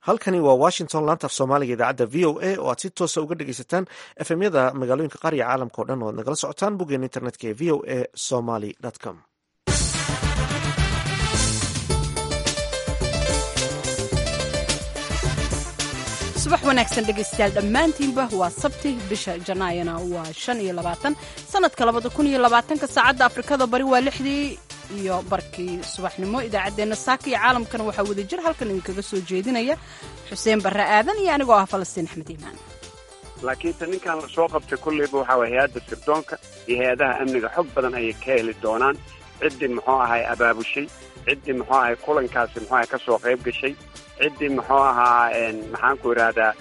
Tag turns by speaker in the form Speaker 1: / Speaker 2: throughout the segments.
Speaker 1: halkani waa washington laanta af soomaaliga idaacadda v o a oo aad si toosa uga dhegeysataan efemyada magaalooyinka qaar iyo caalamka o dhan oo ad nagala socotaan boggeena internetka ee v o a somaly com
Speaker 2: subax wanaagsan dhegaystayaal dhammaantiinba waa sabti bisha janaayana waa shan iyo labaatan sanadka labada kun iyo labaatanka saacadda afrikada bari waa lixdii iyo barkii subaxnimo idaacaddeenna saaka iyo caalamkana waxaa wadajir halkan idinkaga soo jeedinaya xuseen barre aadan iyo anigoo ah falastiin axmed iimaan
Speaker 3: laakiinse ninkan la soo qabtay kolleyba waxaa waye hay-adda sirdoonka iyo hay-adaha amniga xog badan ayay ka heli doonaan ciddii muxuu ahay abaabushay ciddii muxuu ahay kulankaasi muxuu ahay ka soo qayb gashay ciddii muxuu ahaa maxaanku idhaahdaa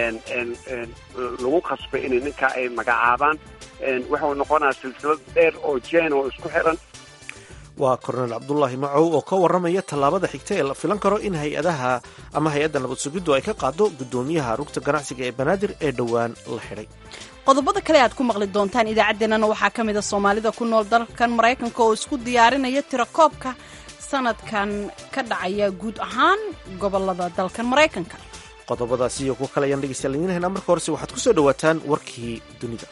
Speaker 3: lagu khasbay inay ninkaa ay magacaabaan wuxuu noqonaa silsilad dheer oo jeen oo isku xiran
Speaker 1: waa korneel cabdulaahi macow oo ka warramaya tallaabada xigta ee la filan karo in hay-adaha ama hay-adda nabad sugiddu ay ka qaado guddoomiyaha rugta ganacsiga ee banaadir ee dhowaan la xidhay
Speaker 2: qodobada kale aad ku maqli doontaan idaacaddeenana waxaa ka mid a soomaalida ku nool dalkan maraykanka oo isku diyaarinaya tirakoobka sanadkan ka dhacaya guud ahaan gobolada dalkan maraykanka
Speaker 1: qodobadaasi iyo kuwo kale ayaan dhegeystayaal idiin haynaa marka horese waxaad ku soo dhowaataan warkii dunida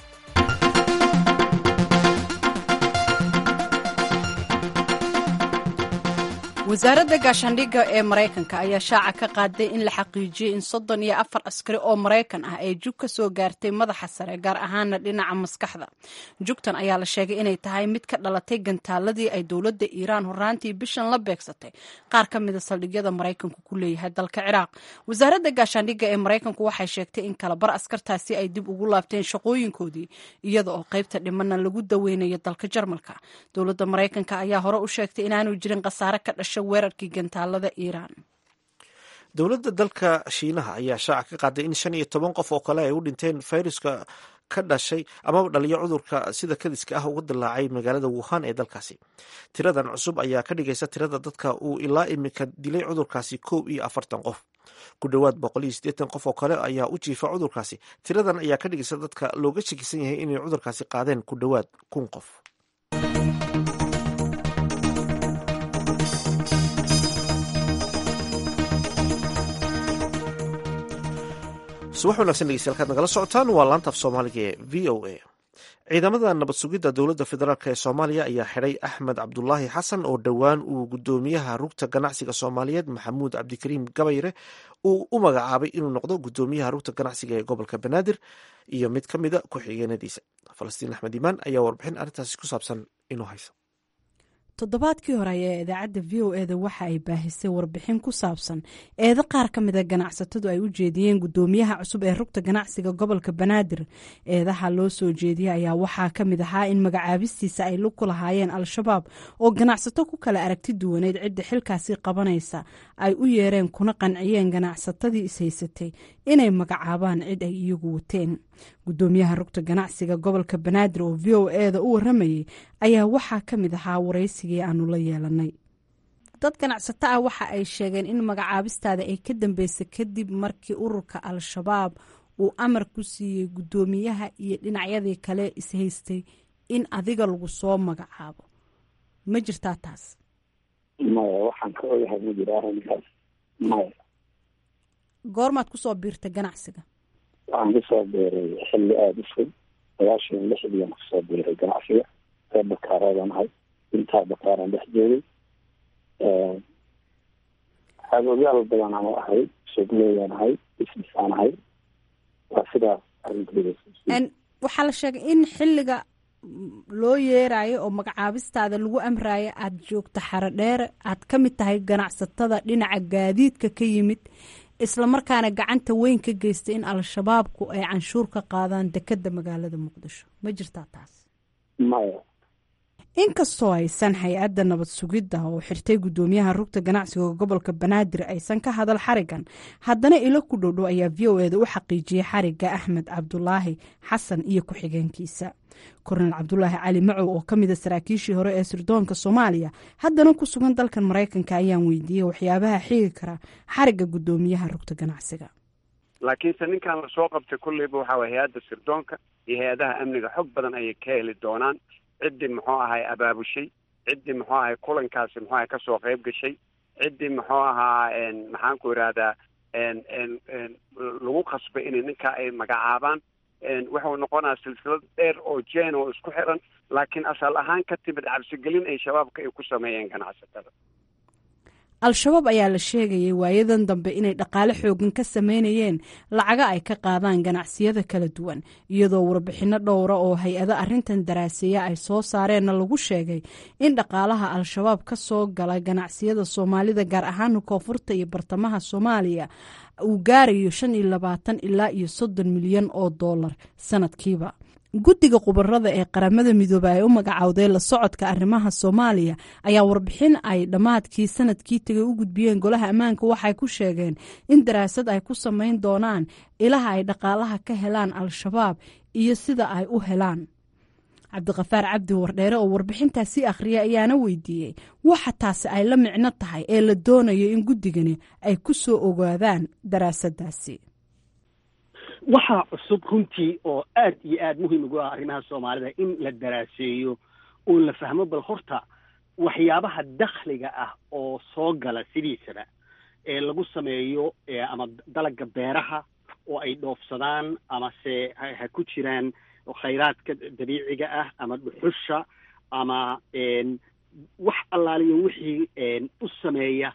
Speaker 2: wasaaradda gaashaandhigga ee maraykanka ayaa shaaca ka qaaday in la xaqiijiyey in soddon iyo afar askari oo maraykan ah ay jug ka soo gaartay madaxa sare gaar ahaana dhinaca maskaxda jugtan ayaa la sheegay inay tahay mid ka dhalatay gantaaladii ay dowladda iiraan horaantii bishan la beegsatay qaar ka mida saldhigyada maraykanku ku leeyahay dalka ciraaq wasaaradda gaashaandhigga ee maraykanku waxay sheegtay in kalabar askartaasi ay dib ugu laabteen shaqooyinkoodii iyada oo qaybta dhimana lagu daweynayo dalka jarmalka dowladda maraykanka ayaa hore u sheegtay inaanu jirin khasaare ka dhashay weerarkii gantaalada iiraan
Speaker 1: dowladda dalka shiinaha ayaa shaaca ka qaaday in shan iyo toban qof oo kale ay u dhinteen fayruska ka dhashay amaba dhaliyo cudurka sida kadiska ah uga dilaacay magaalada wuhan ee dalkaasi tiradan cusub ayaa ka dhigaysa tirada dadka uu ilaa imika dilay cudurkaasi kow iyo afartan qof ku dhowaad boqol iyo siddeetan qof oo kale ayaa u jiifa cudurkaasi tiradan ayaa ka dhigaysa dadka looga shakisan yahay inay cudurkaasi qaadeen ku dhowaad kun qof subax wanagsan dhegeystayaal kaad nagala socotaan waa laanta af soomaaliga ee v o a ciidamada nabad sugidda dowladda federaalk ee soomaaliya ayaa xidhay axmed cabdulaahi xasan oo dhowaan uu guddoomiyaha rugta ganacsiga soomaaliyeed maxamuud cabdikariim gabayre uu u magacaabay inuu noqdo guddoomiyaha rugta ganacsiga ee gobolka banaadir iyo mid ka mida ku-xigeenadiisa falastiin axmed iimaan ayaa warbixin arrintaasi ku saabsan inuu hayso
Speaker 2: toddobaadkii hore ayaa idaacadda v o eda waxa ay baahisay warbixin ku saabsan eedo qaar ka mida ganacsatadu ay u jeediyeen guddoomiyaha cusub ee rugta ganacsiga gobolka banaadir eedaha loo soo jeediyey ayaa waxaa ka mid ahaa in magacaabistiisa ay lug ku lahaayeen al-shabaab oo ganacsato ku kala aragti duwaneyd cidda xilkaasi qabanaysa ay u yeereen kuna qanciyeen ganacsatadii ishaysatay inay magacaabaan cid ay iyagu wateen guddoomiyaha rugta ganacsiga gobolka banaadir oo v o eda u waramayay ayaa waxaa ka mid ahaa waraysigii aanu la yeelanay dad ganacsato ah waxa ay sheegeen in magacaabistaada ay ka dambeysay kadib markii ururka al-shabaab uu amar ku siiyey guddoomiyaha iyo dhinacyadii kale ishaystay in adiga lagu soo magacaabo ma jirtaa taas
Speaker 4: maya waxaan ka ogahay ma jiro arrinkaas maya
Speaker 2: goormaad kusoo biirtay ganacsiga
Speaker 4: waxaan kusoo biiray xilli aada u fog sagaashan lixdiian kusoo biiray ganacsiga ree bakaareedan ahay intaa bakaaran dhex joogay xaababyaal badan aan ahay suuqleeyaan ahay businessaan ahay waa sidaas arrinteeda
Speaker 2: waxaa la sheegay in xilliga loo yeerayo oo magacaabistaada lagu amrayo aada joogto xaro dheere aad ka mid tahay ganacsatada dhinaca gaadiidka ka yimid islamarkaana gacanta weyn ka geystay in al-shabaabku ay canshuur ka qaadaan dekadda magaalada muqdisho ma jirtaa taas
Speaker 4: maya
Speaker 2: inkastoo aysan hay-adda nabad sugidda oo xirtay guddoomiyaha rugta ganacsiga gobolka banaadir aysan ka hadal xarigan haddana ilo ku dhowdhow ayaa v o eda u xaqiijiyey xariga axmed cabdulaahi xasan iyo ku-xigeenkiisa korneel cabdulaahi cali macow oo ka mida saraakiishii hore ee sirdoonka soomaaliya haddana ku sugan dalkan maraykanka ayaan weydiiyey waxyaabaha xigi kara xariga guddoomiyaha rugta ganacsiga
Speaker 3: laakiinse ninkan la soo qabtay kolleyba waxaa waye hay-adda sirdoonka iyo hay-adaha amniga xog badan ayay ka heli doonaan ciddii muxuu ahay abaabushay ciddii muxuu ahay kulankaasi muxuu ahay kasoo qayb gashay ciddii muxuu ahaa maxaanku idhaahdaa lagu qasbay inay ninkaa ay magacaabaan wuxuu noqonaa silsilad dheer oo jeen oo isku xiran laakiin asal ahaan ka timid cabsigelin ay shabaabka ay ku sameeyeen ganacsatada
Speaker 2: al-shabaab ayaa la sheegayay waayadan dambe inay dhaqaale xoogan ka sameynayeen lacaga ay ka qaadaan ganacsiyada kala duwan iyadoo warbixinno dhowra oo hay-ado arrintan daraaseeya ay soo saareenna lagu sheegay in dhaqaalaha al-shabaab ka soo gala ganacsiyada soomaalida gaar ahaan koonfurta iyo bartamaha soomaaliya uu gaarayo shan iyo labaatan ilaa iyo soddon milyan oo dollar sanadkiiba guddiga khubarada ee qaramada midoobey ay u magacowday la socodka arrimaha soomaaliya ayaa warbixin ay dhammaadkii sanadkii tegay u gudbiyeen golaha ammaanka waxay ku sheegeen in daraasad ay ku samayn doonaan ilaha ay dhaqaalaha ka helaan al-shabaab iyo sida ay u helaan cabdiqafaar cabdi wardheere oo warbixintaasi akhriya ayaana weydiiyey waxa taasi ay la micno tahay ee la doonayo in guddigani ay ku soo ogaadaan daraasaddaasi
Speaker 5: waxaa cusub runtii oo aad iyo aad muhiim ugu ah arrimaha soomaalida in la daraaseeyo oo la fahmo bal horta waxyaabaha dakhliga ah oo soo gala sidiisaba ee lagu sameeyo ama dalagga beeraha oo ay dhoofsadaan amase ha ku jiraan khayraadka dabiiciga ah ama dhuxusha ama wax allaaliyo wixii u sameeya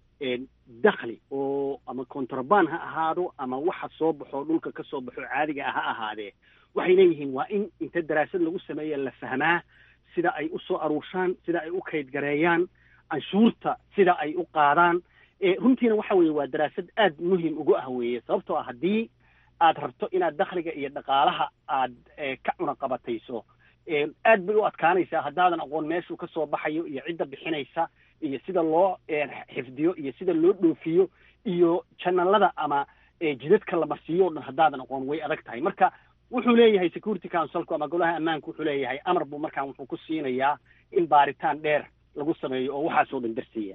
Speaker 5: dakhli oo ama contraband ha ahaado ama waxa soo baxo dhulka ka soo baxo caadiga ah ha ahaadee waxay leeyihiin waa in inta daraasad lagu sameeya la fahmaa sida ay u soo aruurshaan sida ay u kaydgareeyaan canshuurta sida ay u qaadaan runtiina waxa weeye waa daraasad aad muhim ugu ah weeye sababtoo ah haddii aad rabto inaad dakhliga iyo dhaqaalaha aad ka cunaqabatayso aad bay u adkaanaysaa haddaadan aqoon meeshuu ka soo baxayo iyo cidda bixinaysa iyo sida loo xifdiyo iyo sida loo dhoofiyo iyo janalada ama jidadka la marsiiyo o dhan haddaadan aqoon way adag tahay marka wuxuu leeyahay security councilku ama golaha ammaanku wuxuu leeyahay amar buu markaan wuxuu ku siinayaa in baaritaan dheer lagu sameeyo oo waxaasoo dhan darsiiya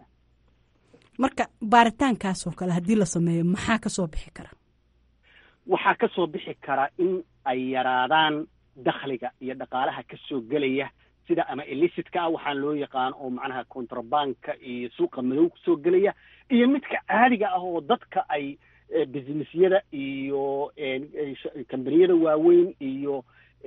Speaker 2: marka baaritaankaasoo kale haddii la sameeyo maxaa ka soo bixi kara
Speaker 5: waxaa ka soo bixi kara in ay yaraadaan dakhliga iyo dhaqaalaha ka soo gelaya sida ama elicitka ah waxaan loo yaqaan oo macnaha contrabanka iyo suuqa madow kusoo gelaya iyo midka caadiga ah oo dadka ay businessyada iyo kambaniyada waaweyn iyo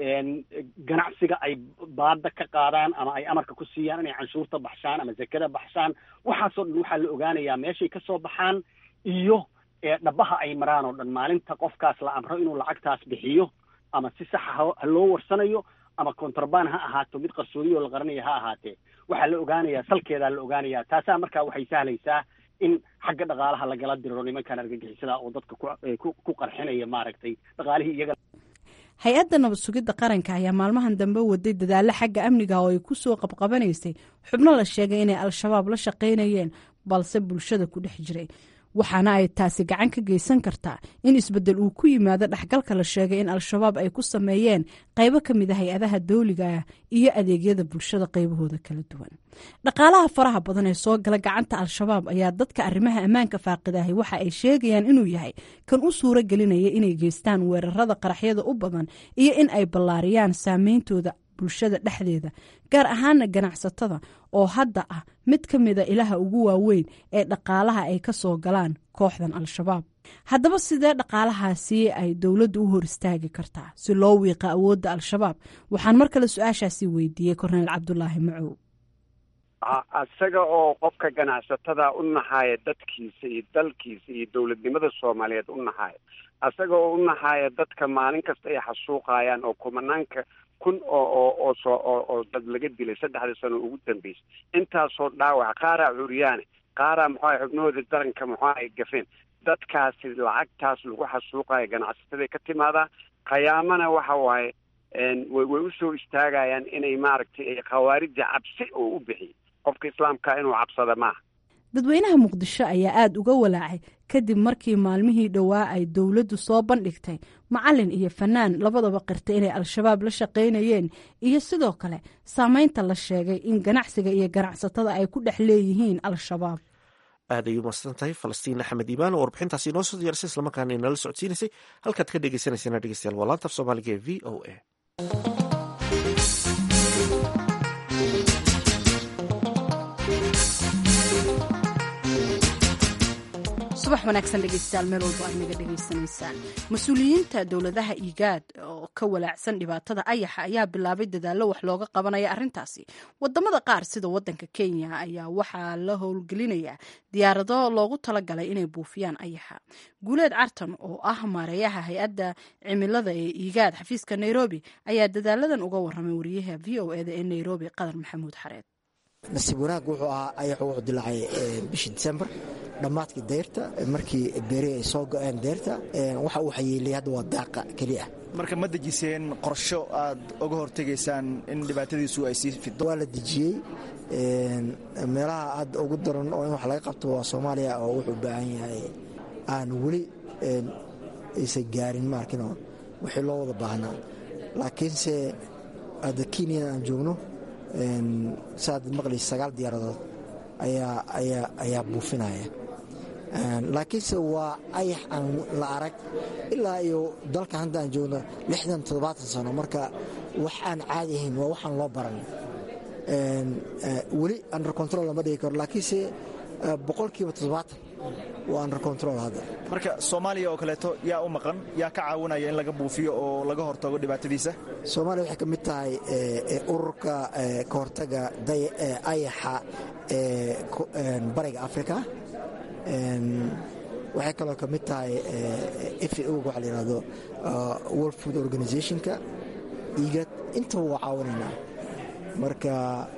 Speaker 5: ganacsiga ay baada ka qaadaan ama ay amarka ku siiyaan inay canshuurta baxshaan ama zakada baxshaan waxaasoo dhan waxaa la ogaanayaa meeshay ka soo baxaan iyo dhabaha ay maraan oo dhan maalinta qofkaas la amro inuu lacagtaas bixiyo ama si saxa ha loo warsanayo ama contraband ha ahaato mid qarsoodiyo la qaranayo ha ahaatee waxaa la ogaanayaa salkeedaa la ogaanayaa taasaa markaa waxay sahlaysaa in xagga dhaqaalaha lagala diriro nimankan argagixisada oo dadka ku qarxinaya maaragtay dhaqaalihii iyaga
Speaker 2: hay-adda nabad sugidda qaranka ayaa maalmahan dambe waday dadaallo xagga amniga oo ay ku soo qabqabanaysay xubno la sheegay inay al-shabaab la shaqaynayeen balse bulshada ku dhex jiray waxaana ay taasi gacan ka geysan kartaa in isbeddel uu ku yimaado dhexgalka la sheegay in al-shabaab ay ku sameeyeen qaybo ka mid a hay-adaha dawliga ah iyo adeegyada bulshada qaybahooda kala duwan dhaqaalaha faraha badan ee soo gala gacanta al-shabaab ayaa dadka arrimaha ammaanka faaqidahay waxa ay sheegayaan inuu yahay kan u suuro gelinaya inay geystaan weerarada qaraxyada u badan iyo in ay ballaariyaan saameyntooda bulshada dhexdeeda gaar ahaana ganacsatada oo hadda ah mid ka mida ilaha ugu waaweyn ee dhaqaalaha ay ka soo galaan kooxdan al-shabaab haddaba sidee dhaqaalahaasi ay dowladdu u hor istaagi kartaa si loo wiiqa awoodda al-shabaab waxaan mar kale su-aashaasi weydiiyey korneyl cabdulaahi macow
Speaker 3: isaga oo qofka ganacsatada u naxaaya dadkiisa iyo dalkiisa iyo dowladnimada soomaaliyeed u naxaaya isaga oo u naxaaya dadka maalin kasta ay xasuuqayaan oo kumanaanka kun oo oo oo soo oo oo dad laga dilay saddexdii sano ugu dambeysay intaasoo dhaawac qaaraa curyaane qaaraa muxuaha xubnahooda daranka muxua ay gafeen dadkaasi lacagtaas lagu xasuuqayo ganacsatada ka timaadaa khiyaamana waxa waaye way way usoo istaagayaan inay maaragtay khawaarijda cabsi oo u bixiy qofka islaamka inuu cabsada maaha
Speaker 2: dadweynaha muqdisho ayaa aada uga walaacay kadib markii maalmihii dhowaa ay dowladdu soo bandhigtay macalin iyo fanaan labadaba qirtay inay al-shabaab la shaqaynayeen iyo sidoo kale saameynta la sheegay in ganacsiga iyo ganacsatada ay ku dhex leeyihiin al-shabaab
Speaker 1: aad ayuu mahadsan tahay falastiin axmed iimaan oo warbixintaasi inoo soo diyaarisay islamarkaana inala socodsiinaysay halkaad ka dhegeysanaysaena dhegeystayaal waa laantaf soomaaliga ee v o a
Speaker 2: subax wanaagsan dhegeystayaal meel walbo aad naga dhegaysanaysaan mas-uuliyiinta dowladaha iigaad oo ka walaacsan dhibaatada ayaxa ayaa bilaabay dadaallo wax looga qabanaya arrintaasi wadamada qaar sida wadanka kenya ayaa waxaa la howlgelinayaa diyaarado loogu talagalay inay buufiyaan ayaxa guuleed cartan oo ah maareeyaha hay-adda cimilada ee iigaad xafiiska nairobi ayaa dadaaladan uga waramay wariyaha v o eda ee nairobi qadar maxamuud xareed
Speaker 6: nasiib wanaag wuxuu ahaa ayax wuxuu dilaacay bishii disembar dhammaadkii dayrta markii beeri ay soo go-een dayrta waxa uu xayeeliyay hadda waa daaqa keliya
Speaker 7: marka ma dejiseen qorsho aad uga hortegaysaan in dhibaatadiisu ay sii fido
Speaker 6: waa la dejiyey meelaha aad ugu daran oo in wax laga qabto waa soomaaliya oo wuxuu u baahan yahay aan weli aysan gaarin maarkino wixii loo wada baahnaa laakiinse hadda kenya aan joogno saaad maqlaysa sagaal diyaaradood ayaa buufinaya laakiinse waa ayax aan la arag ilaa iyo dalka hadda aan joogno lixdan toddobaatan sano marka wax aan caadi ahayn waa waxaan loo baran weli under control lama dhigi karo laakiinse boqolkiiba toddobaatan waa under control hadda
Speaker 7: marka soomaaliya oo kaleeto yaa u maqan yaa ka caawinaya in laga buufiyo oo laga hortago dhibaatadiisa
Speaker 6: soomaaliya waxay ka mid tahay ururka ka hortaga ayaxa ee bariga africa waxay kaloo ka mid tahay f a o waxa la yihahdo world food organizationka igad intaba waa caawinaynaa marka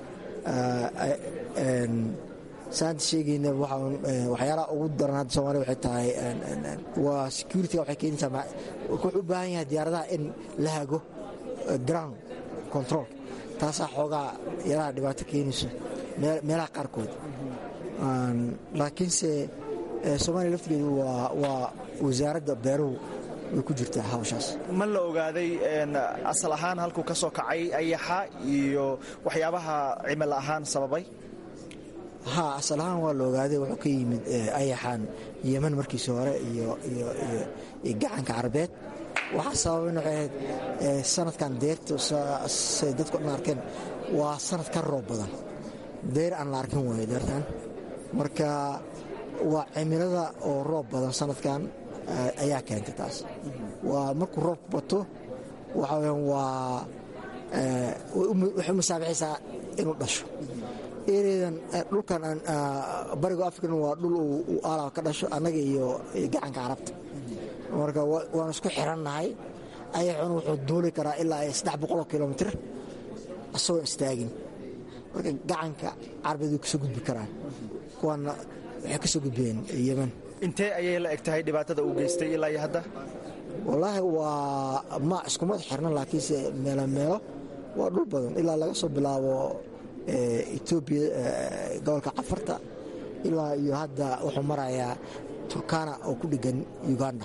Speaker 6: saanta sheegayna waxyaalaha ugu daran hadda soomaliya waxay tahay waa securityga waxay keenaysaa wuxuu u baahan yahay diyaaradaha in la hago ground control taasaa xoogaa yaraha dhibaato keenayso meelaha qaarkood laakiinse soomaaliya laftigeedu waa wasaaradda beeruhu way ku jirtaa hawshaas
Speaker 7: ma la ogaaday asal ahaan halkuu ka soo kacay ayaxa iyo waxyaabaha cimil ahaan sababay
Speaker 6: ha asal ahaan waa la ogaaday wuxuu ka yimid ayaxan yeman markiisi hore iyo gacanka carabeed waxaa sababayn waxay ahayd sanadkan deyrta say dadku dhan arkeen waa sanad ka roob badan deyr aan la arkin waayo deertan marka waa cimilada oo roob badan sanadkan ayaa keentay taas waa markuu roobku bato waxa weyaan waa waxay musaabixaysaa inuu dhasho eredan dhulkan bariga african waa dhul uu aalaab ka dhasho annaga iyo gacanka carabta marka waanu isku xirannahay ayaxuna wuxuu duuli karaa ilaa saddex boqoloo kilomitr asagoo istaagin marka gacanka carabeed way kasoo gudbi karaan kuwaana waxay ka soo gudbeen yeman
Speaker 7: intee ayay la eg tahay dhibaatada uu geystay ilaa iyo hadda
Speaker 6: wallaahi waa ma iskumad xirna laakiinse meelo meelo waa dhul badan ilaa laga soo bilaabo etoobiya gobolka cafarta ilaa iyo hadda wuxuu marayaa turkana oo ku dhegan uganda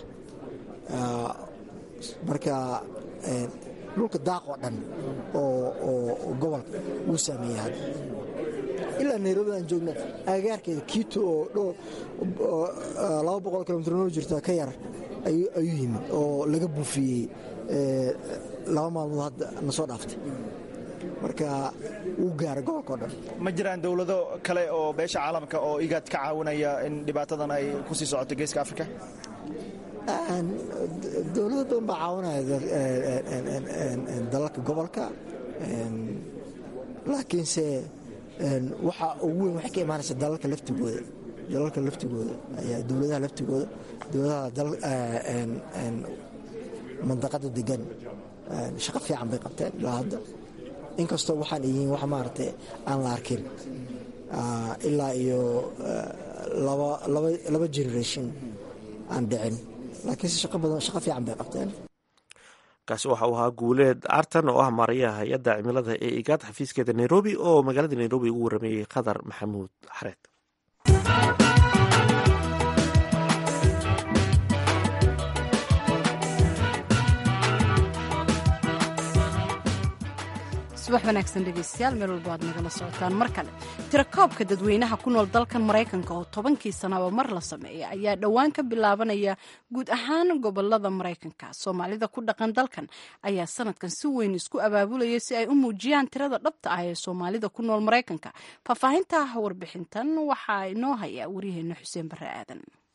Speaker 6: marka dhulka daaq oo dhan oo gobolka wuu saameeyey hadda ilaa nairobi aan joogna agagaarkeeda kiito oo laba boqol kilomitr noo jirta ka yar ayuu yimid oo laga buufiyey laba maalmood hadda na soo dhaaftay marka wuu gaaray gobolkao dhan
Speaker 7: ma jiraan dowlado kale oo beesha caalamka oo igaad ka caawinaya in dhibaatadan ay ku sii socoto geeska africa
Speaker 6: dowlado badan baa caawinaya dalalka gobolka laakiinse waxa ugu weyn waxay ka imaanaysa dalalka laftigooda dalalka laftigooda ayaa dowladaha laftigooda dowladaha mandaqada degan shaqo fiican bay qabteen ilaa hadda inkastoo waxaan yihiin wax maaragtay aan la arkin ilaa iyo laba generation aan dhicin laakiinse shaqo badan shaqo fiican bay qabteen
Speaker 1: kaasi waxa uu ahaa guuleed artan oo ah maarayaha hay-adda cimilada ee igaad xafiiskeeda nairobi oo magaalada nairobi ugu warameeyey qadar maxamuud xareed
Speaker 2: subax wanaagsan dhegeystayaal meel walba aad nagala socotaan mar kale tirakoobka dadweynaha ku nool dalkan maraykanka oo tobankii sanaba mar la sameeya ayaa dhowaan ka bilaabanaya guud ahaan gobolada maraykanka soomaalida ku dhaqan dalkan ayaa sanadkan si weyn isku abaabulaya si ay u muujiyaan tirada dhabta ah ee soomaalida ku nool maraykanka faahfaahinta warbixintan waxaa inoo haya waryaheena xuseen bare aadan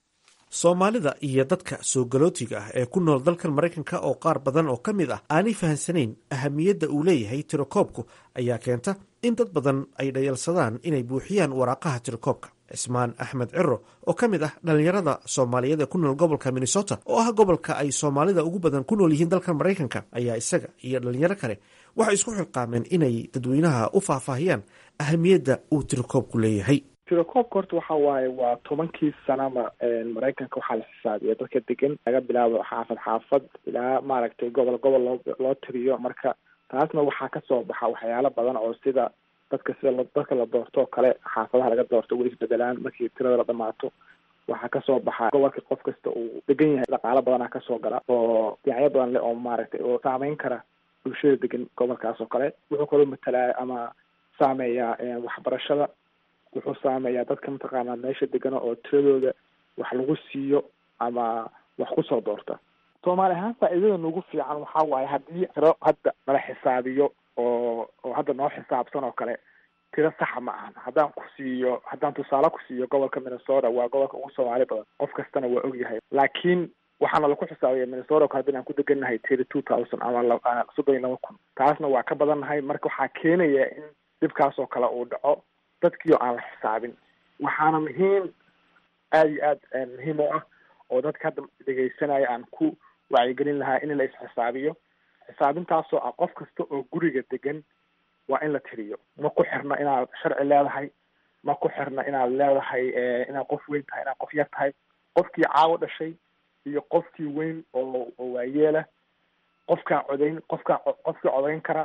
Speaker 1: soomaalida iyo dadka soo galootiga ah ee ku nool dalkan maraykanka oo qaar badan oo ka mid ah aanay fahansanayn ahamiyadda uu leeyahay tirakoobku ayaa keenta in dad badan ay dhayalsadaan inay buuxiyaan waraaqaha tirakoobka cismaan axmed ciro oo ka mid ah dhallinyarada soomaaliyeed ee ku nool gobolka minnesota oo ah gobolka ay soomaalida ugu badan ku nool yihiin dalkan maraykanka ayaa isaga iyo dhallinyaro kale waxay isku xilqaameen inay dadweynaha u faahfaahiyaan ahamiyadda uu tirakoobku leeyahay
Speaker 8: tirakoobka horta waxa waaye waa tobankii sanaba maraykanka waxaa la xisaabiya dadka degan laga bilaabo xaafad xaafad ilaa maaragtay gobol gobol loo loo tiriyo marka taasna waxaa kasoo baxa waxyaalo badan oo sida dadka sida dadka la doorto oo kale xaafadaha laga doorto way isbedelaan markii tirada la dhamaato waxaa kasoo baxa gobolka qof kasta uu degan yahay dhaqaalo badanaa kasoo gala oo dhinacyo badan leh oo maaragtay oo saameyn kara bulshada degan gobolkaas oo kale wuxuu kaloo matalaa ama saameeyaa waxbarashada wuxuu saameeyaa dadka mataqaanaa meesha degana oo tiradooda wax lagu siiyo ama wax kusoo doorta soomaali ahaan faa'iidada nagu fiican waxaa waaye haddii tiro hadda nala xisaabiyo oo oo hadda noo xisaabsan oo kale tiro saxa ma ahan haddaan ku siiyo haddaan tusaale ku siiyo gobolka minnesota waa gobolka ugu soomaali badan qof kastana waa ogyahay laakiin waxaana laku xisaabiya minnesota oo haddan aan ku degannahay thirty two thousand ama soddon iyo laba kun taasna waa ka badannahay marka waxaa keenaya in dhibkaas oo kale uu dhaco dadkii oo aan la xisaabin waxaana muhiim aada iyo aad muhiim u ah oo dadka hadda dhegaysanaya aan ku wacyigelin lahaa in la isxisaabiyo xisaabintaasoo ah qof kasta oo guriga degan waa in la tiriyo ma ku xirna inaad sharci leedahay ma ku xirna inaad leedahay inaad qof weyn tahay inaad qof yar tahay qofkii caawo dhashay iyo qofkii weyn oo oo waayeela qofkaa codayn qofkaa qofkii codayn kara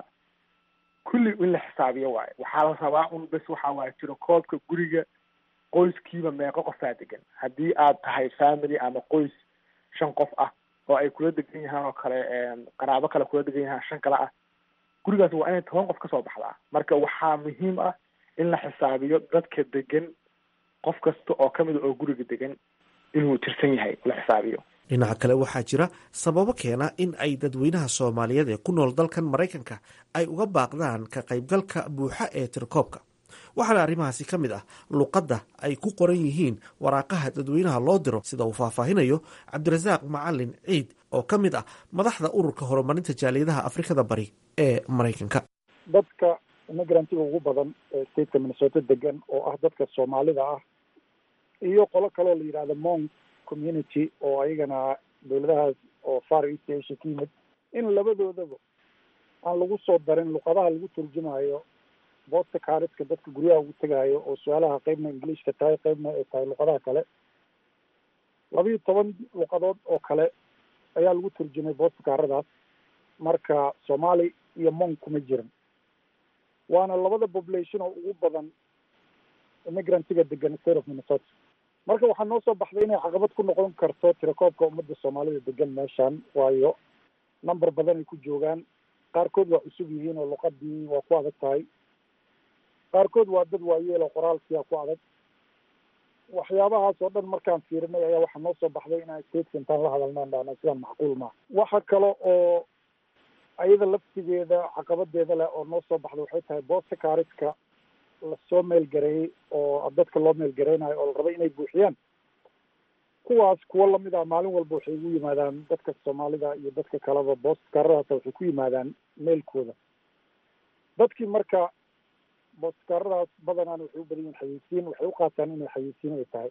Speaker 8: kulli in la xisaabiyo waayo waxaa la rabaa un bes waxaa waaye jiro koobka guriga qoyskiiba meeqo qofaa degan haddii aad tahay family ama qoys shan qof ah oo ay kula degan yahaan oo kale qaraabo kale kula degan yahaan shan kale ah gurigaas waa inay toban qof kasoo baxdaa marka waxaa muhiim ah in la xisaabiyo dadka degan qof kasta oo kamida oo guriga degan inuu tirsan yahay la xisaabiyo
Speaker 1: dhinaca kale waxaa jira sababo keena in ay dadweynaha soomaaliyeed ee ku nool dalkan maraykanka ay uga baaqdaan ka qaybgalka buuxa ee tirkoobka waxaana arrimahaasi ka mid ah luqadda ay ku qoran yihiin waraaqaha dadweynaha loo diro sida uu faahfaahinayo cabdirasaaq macalin ciid oo ka mid ah madaxda ururka horumarinta jaaliyadaha afrikada bari ee maraykanka
Speaker 9: dadka imigrantiga ugu badan ee stateka minnesota degan oo ah dadka soomaalida ah iyo qolo kaloo la yidhahdo mong community oo ayagana dawladahaas oo far east asia ka yimid in labadoodaba aan lagu soo darin luqadaha lagu turjumayo boodka kaariska dadka guryaha ugu tegaayo oo su-aalaha qeybna ingiliishka tahay qeybna ay tahay luqadaha kale labiiyo toban luqadood oo kale ayaa lagu turjumay boodka kaaradaas marka soomaali iyo mong kuma jiran waana labada population oo ugu badan immigrantiga degan state of minnesota marka waxaa noo soo baxday inay caqabad ku noqon karto tirakoobka ummadda soomaalida degan meeshan waayo number badan ay ku joogaan qaarkood waa cusub yihiin oo luqadii waa ku adag tahay qaarkood waa dad waayeel oo qoraalkiia ku adag waxyaabahaas oo dhan markaan fiirinay ayaa waxaa noo soo baxday inaan stateka intaan la hadalnaan dhahna sidaan macquul maaha waxa kale oo ayada laftigeeda caqabadeeda leh oo noo soo baxda waxay tahay boosta kaariska lasoo meelgareeyey oo dadka loo meelgareynayo oo la raba inay buuxiyaan kuwaas kuwo lamid ah maalin walba waxay ugu yimaadaan dadka soomaalida iyo dadka kaleba boost kaaradaas waxay ku yimaadaan meelkooda dadkii marka boostkaaradaas badanaan waxay u badan yihin xayeysiin waxay u qaataan inay xayeysiin ay tahay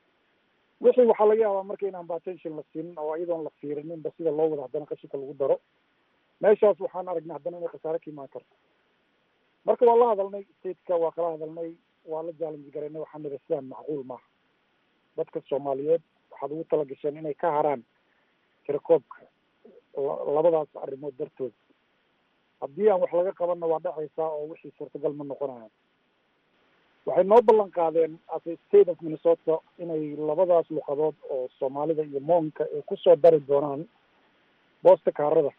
Speaker 9: wixii waxaa laga yaabaa marka inaan batention la siinin oo iyadoon la fiirininba sida loo wada haddana qashinka lagu daro meeshaas waxaan aragnay haddana inay khasaare ka imaan karto marka waa la hadalnay stateka waa kala hadalnay waa la challenge garaynay waxaan nidhi sidaan macquul maaha dadka soomaaliyeed waxaad ugu tala gasheen inay ka haraan tirakoobka labadaas arrimood dartood haddii aan wax laga qabanna waa dhacaysaa oo wixii suurtagal ma noqonayan waxay noo ballan qaadeen as a state of minnesota inay labadaas luqadood oo soomaalida iyo moonka ay kusoo dari doonaan boosta kaarada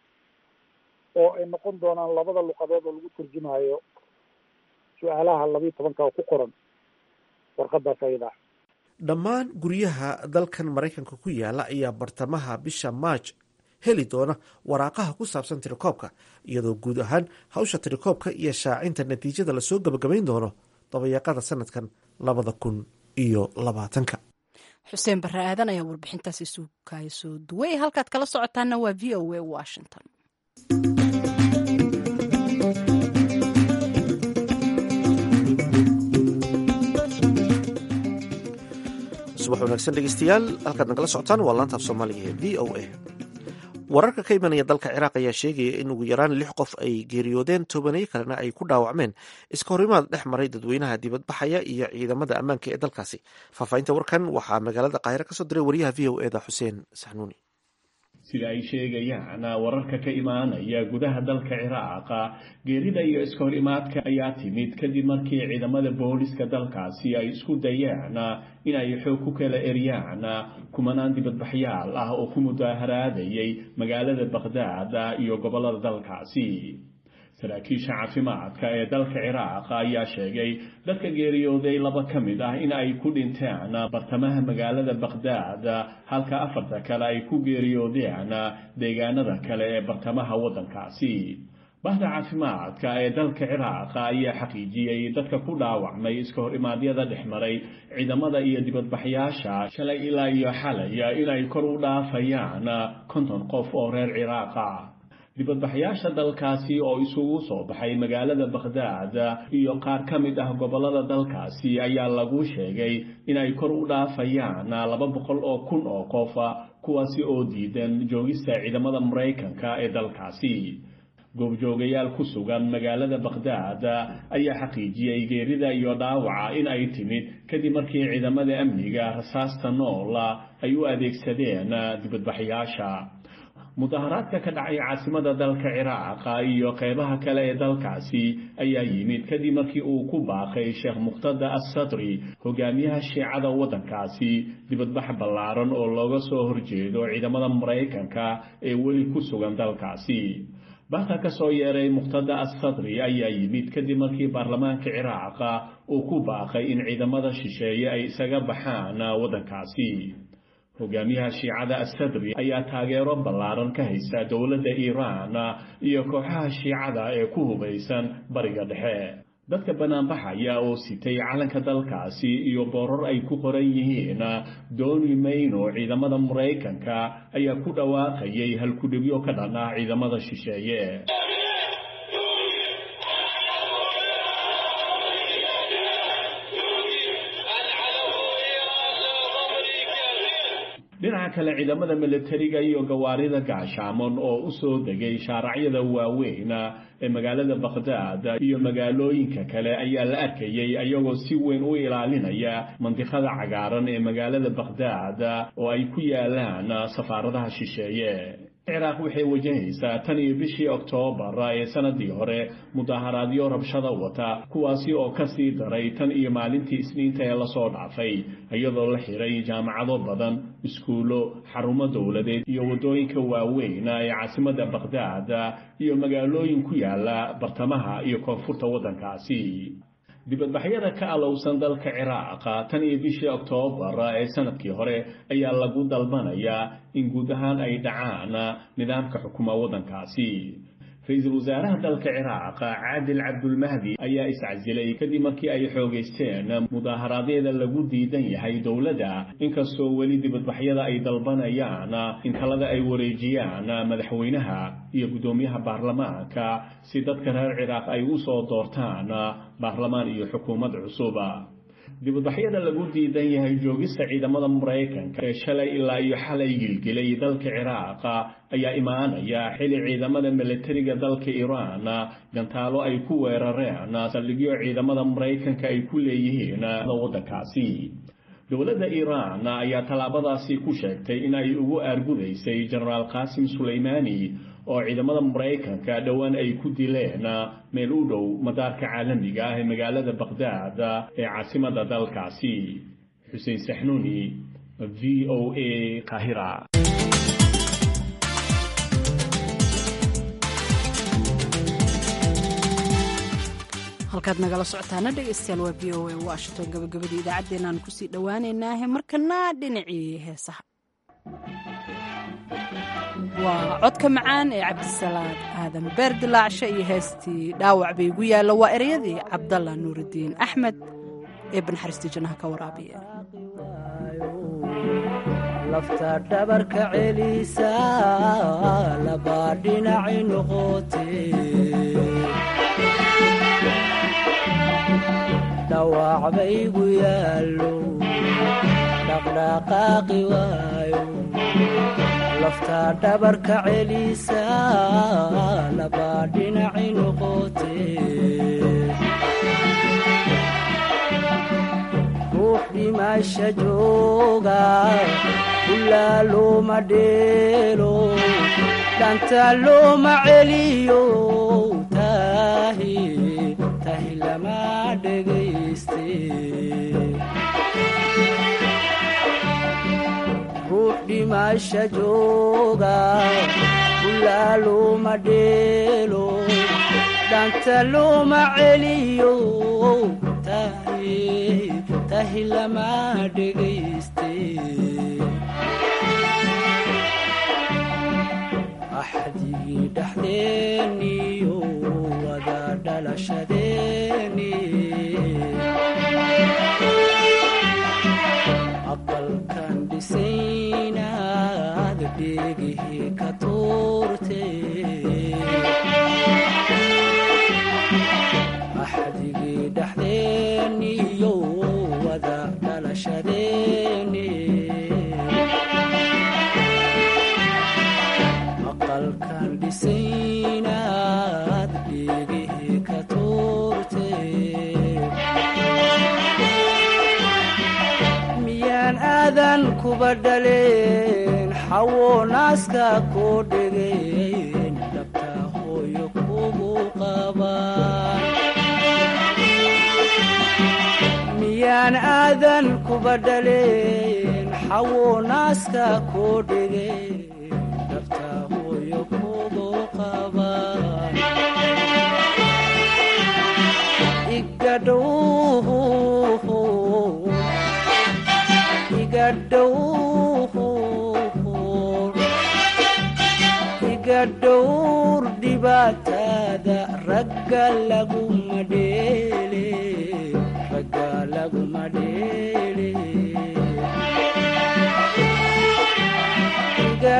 Speaker 9: oo ay noqon doonaan labada luqadood oo lagu turjumayo su-aalaha labiiyo tobanka oo ku qoran warqadaas ayadaa
Speaker 1: dhammaan guryaha dalkan maraykanka ku yaala ayaa bartamaha bisha maaj heli doona waraaqaha ku saabsan tirakoobka iyadoo guud ahaan hawsha tirakoobka iyo shaacinta natiijada lasoo gabagabayn doono dabayaaqada sanadkan labada kun iyo labaatanka
Speaker 2: xuseen barre aadan ayaa warbixintaasi suukaya soo duway halkaad kala socotaana waa v o a washington
Speaker 1: subax wanaagsan dhegeystayaal halkaad nagala socotaan waa laanta af soomaaliga ee v o a wararka ka imanaya dalka ciraaq ayaa sheegaya in ugu yaraan lix qof ay geeriyoodeen tobaneyo kalena ay ku dhaawacmeen iska horimaad dhex maray dadweynaha dibadbaxaya iyo ciidamada ammaanka ee dalkaasi faahfaahinta warkan waxaa magaalada qaahire kasoo diray wariyaha v o eda xuseen saxnuuni
Speaker 10: sida ay sheegayaan wararka ka imaanaya gudaha dalka ciraaqa geerida iyo iskahor imaadka ayaa timid kadib markii ciidamada booliska dalkaasi ay isku dayeen in ay xoog ku kala eryaan kumanaan dibadbaxyaal ah oo ku mudaaharaadayay magaalada bakhdad iyo gobollada dalkaasi saraakiisha caafimaadka ee dalka ciraaq ayaa sheegay dadka geeriyooday laba ka mid ah in ay ku dhinteen bartamaha magaalada bakhdad halka afarta kale ay ku geeriyoodeen deegaanada kale ee bartamaha waddankaasi bahda caafimaadka ee dalka ciraaq ayaa xaqiijiyey dadka ku dhaawacmay iska hor imaadyada dhex maray ciidamada iyo dibadbaxyaasha shalay ilaa iyo xalay inay kor u dhaafayaan konton qof oo reer ciraaqa dibadbaxyaasha dalkaasi oo isugu soo baxay magaalada bakhdad iyo qaar ka mid ah gobollada dalkaasi ayaa lagu sheegay inay kor u dhaafayaan laba boqol oo kun oo qof kuwaasi oo diidan joogista ciidamada maraykanka ee dalkaasi goobjoogayaal ku sugan magaalada bakhdad ayaa xaqiijiyey geerida iyo dhaawaca in ay timid kadib markii ciidamada amniga rasaasta nool ay u adeegsadeen dibadbaxyaasha mudaharaadka ka dhacay caasimada dalka ciraaqa iyo qeybaha kale ee dalkaasi ayaa yimid kadib markii uu ku baaqay sheekh muqtada assadri hogaamiyaha shiicada waddankaasi dibadbax ballaaran oo looga soo horjeedo ciidamada maraykanka ee weli ku sugan dalkaasi baqa ka soo yeeray muqtada assadri ayaa yimid kadib markii baarlamaanka ciraaqa uu ku baaqay in ciidamada shisheeye ay isaga baxaan waddankaasi hogaamiyaha shiicada assadri ayaa taageero ballaaran ka haysta dowladda iiraan iyo kooxaha shiicada ee ku hubaysan bariga dhexe dadka banaanbaxaya oo sitay calanka dalkaasi iyo boorar ay ku qoran yihiin dooni mayno ciidamada maraykanka ayaa ku dhawaaqayay halkudhibyo ka dhan ah ciidamada shisheeye dhinaca kale ciidamada milatariga iyo gawaarida gaashaamon oo u soo degay shaaracyada waaweyn ee magaalada bakhdad iyo magaalooyinka kale ayaa la arkayay ayagoo si weyn u ilaalinaya mandiqada cagaaran ee magaalada bakhdad oo ay ku yaalaan safaaradaha shisheeye ciraaq waxay wajahaysaa tan iyo bishii oktoobar ee sanadii hore mudaharaadyo rabshada wata kuwaasi oo ka sii daray tan iyo maalintii isniinta ee lasoo dhaafay iyadoo la xiray jaamacado badan iskuulo xarumo dowladeed iyo waddooyinka waaweyn ee caasimada bakhdad iyo magaalooyin ku yaala bartamaha iyo koonfurta waddankaasi dibadbaxyada ka alowsan dalka ciraaq tan iyo bishii oktoobar ee sanadkii hore ayaa lagu dalbanayaa in guud ahaan ay dhacaan nidaamka xukuma waddankaasi ra-iisul wasaaraha dalka ciraaq caadil cabdulmahdi ayaa iscasilay kadib markii ay xoogaysteen mudaaharaadyada lagu diidan yahay dowladda inkastoo weli dibadbaxyada ay dalbanayaan in talada ay wareejiyaan madaxweynaha iyo guddoomiyaha baarlamaanka si dadka reer ciraaq ay u soo doortaan baarlamaan iyo xukuumad cusub dibadbaxyada lagu diidan yahay joogista ciidamada maraykanka ee shalay ilaa iyo xalay gilgilay dalka ciraaq ayaa imaanaya xili ciidamada milatariga dalka iiraan gantaalo ay ku weerareen saldhigyo ciidamada maraykanka ay ku leeyihiin waddankaasi dowladda iiraan ayaa tallaabadaasi ku sheegtay in ay ugu aargudaysay jenaraal qaasim sulaymaani oo ciidamada maraykanka dhowaan ay ku dileen meel u dhow madaarka caalamiga ah ee magaalada bakhdad ee caasimada dalkaasi xuseen saxnuuni v o a kahira
Speaker 2: halkaad nagala socotaana dhegeystayaal waa v o a washington gabagabadii idaacaddeenaan kusii dhowaaneynaahe markana dhinacii heesaha waa codka macaan ee cabdisalaad aadan beer dilaacshe iyo heestii dhaawac bay igu yaalla waa ereyadii cabdalla nuurudiin axmed ee banxariistii jannaha ka waraabiya
Speaker 11: lafta dhabarka celisa labaa dhinaci noqote dhawac baygu yaallo dhaqdhaqaaqi waayo lafta dhabarka celisa labaa dhinaci noqote ruux dhimasha jooga ulaa looma dheelo dhanta looma celiyo tahi tahi lama dhegayste ruux dhimasha jooga ulaa looma dheelo dhanta looma celiyo tahi tahi lama dhegayste axdigii dhexdeeniyo wada dhalashadeeni aqalkan dhisaynaad dheegihii ka tuurte axdigii dhexdeeniyo wada dhalashadeeni aqalkan dhisaynaad dheegihii ka tuurte miyaan aadan kuba dhaleen xawo naaska koo dhegeen dhabta hooyo kugu qabaan miyaan aadan kuba dhaleen xawo naaska koo dhegeen dhabta hooyo kugu qabaan igadhow iga dhowr dhibaatada ragga laguma dheele ragga laguma dheele iga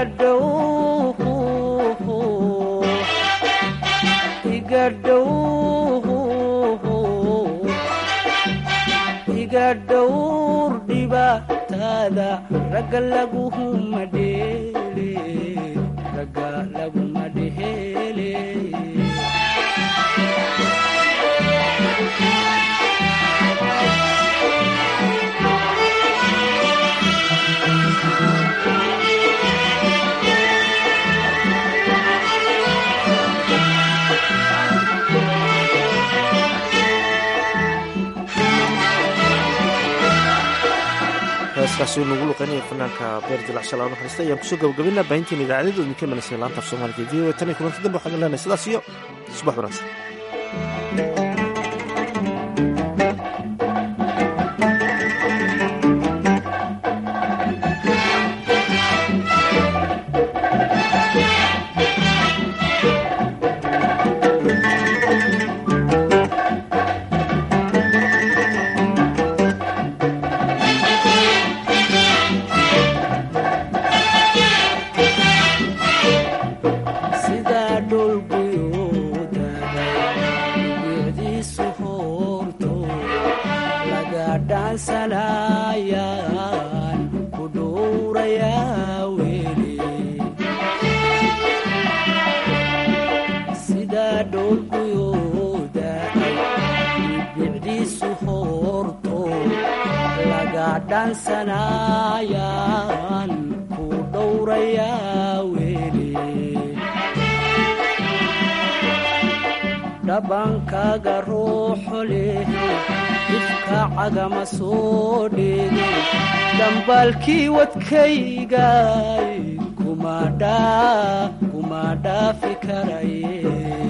Speaker 11: dhow iga dhow iga dhowr dhibaatada ragga laguma dheele ragga laguma dheele
Speaker 1: heeskaasi nagu luqeynaya fanaanka beer dilacshal aan naxariista ayaan kusoo gabagabinaa baahintiin idaacadada idinka imanaysa laanta af soomaaliga v o tan iyo kulanti dambe waxaan leenahay sidaas iyo subax wanaagsan
Speaker 11: sidaa dhulguyuudahay bicdiisu hoorto laga dhaansanayaan ku dhowrayaa weli sidaa dhulguyuudahay bicdiisu hoorto laga dhaansanayaan ku dhowrayaa weli dhabankaaga ruuxu leh ifka cagama soo dheege dhambaalkii wadkaygay kuma dhaa kuma dhaafi karaye